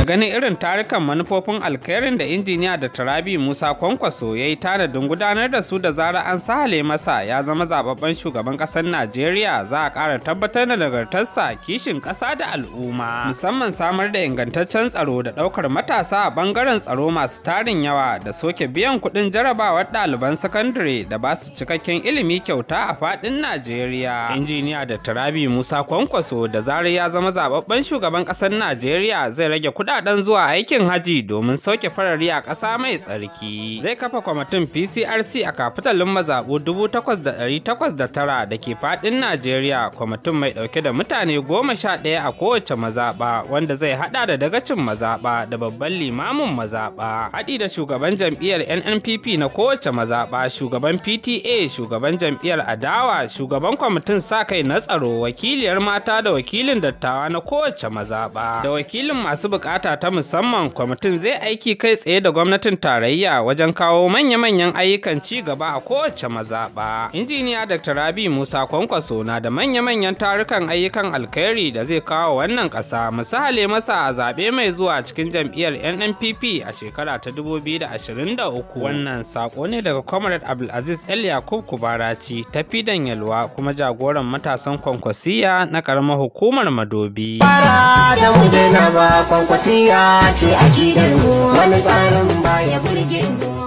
ganin irin tarukan manufofin alkhairin da injiniya da tarabi musa kwankwaso ya yi tanadin gudanar da su da zara an sahale masa ya zama zababben shugaban ƙasar najeriya za a ƙara tabbatar da nagartarsa kishin ƙasa da al'umma musamman samar da ingantaccen tsaro da ɗaukar matasa a ɓangaren tsaro masu tarin yawa da soke biyan kuɗin jarabawar ɗaliban sakandare da ba su cikakken ilimi kyauta a faɗin najeriya injiniya da tarabi musa kwankwaso da zarar ya zama zababben shugaban ƙasar najeriya zai rage kudaden zuwa aikin haji domin sauke farari a ƙasa mai tsarki zai kafa kwamitin pcrc a kafitalin mazaɓu 8,809 da ke faɗin najeriya kwamitin mai ɗauke da mutane goma sha ɗaya a kowace mazaɓa wanda zai haɗa da dagacin mazaɓa da babban limamin mazaɓa haɗi da shugaban jam'iyyar nnpp na kowace mazaɓa shugaban pta shugaban jam'iyyar adawa shugaban kwamitin sa kai na tsaro wakiliyar mata da wakilin dattawa na kowace mazaɓa da wakilin masu bukata ta musamman kwamitin zai aiki kai tsaye da gwamnatin tarayya wajen kawo manya-manyan ayyukan ci gaba a kowace mazaɓa. injiniya dr rabi musa kwankwaso na da manya-manyan tarukan ayyukan alkhairi da zai kawo wannan ƙasa misali masa a zaɓe mai zuwa cikin jam'iyyar nnpp a shekara ta 2023 wannan sako ne daga comrade abdulaziz el yakub kubaraci ta fidan yalwa kuma jagoran matasan kwankwasiya na ƙaramar hukumar madobi. da mu daina ba kwankwasiya ce a mu wani tsarin baya burge mu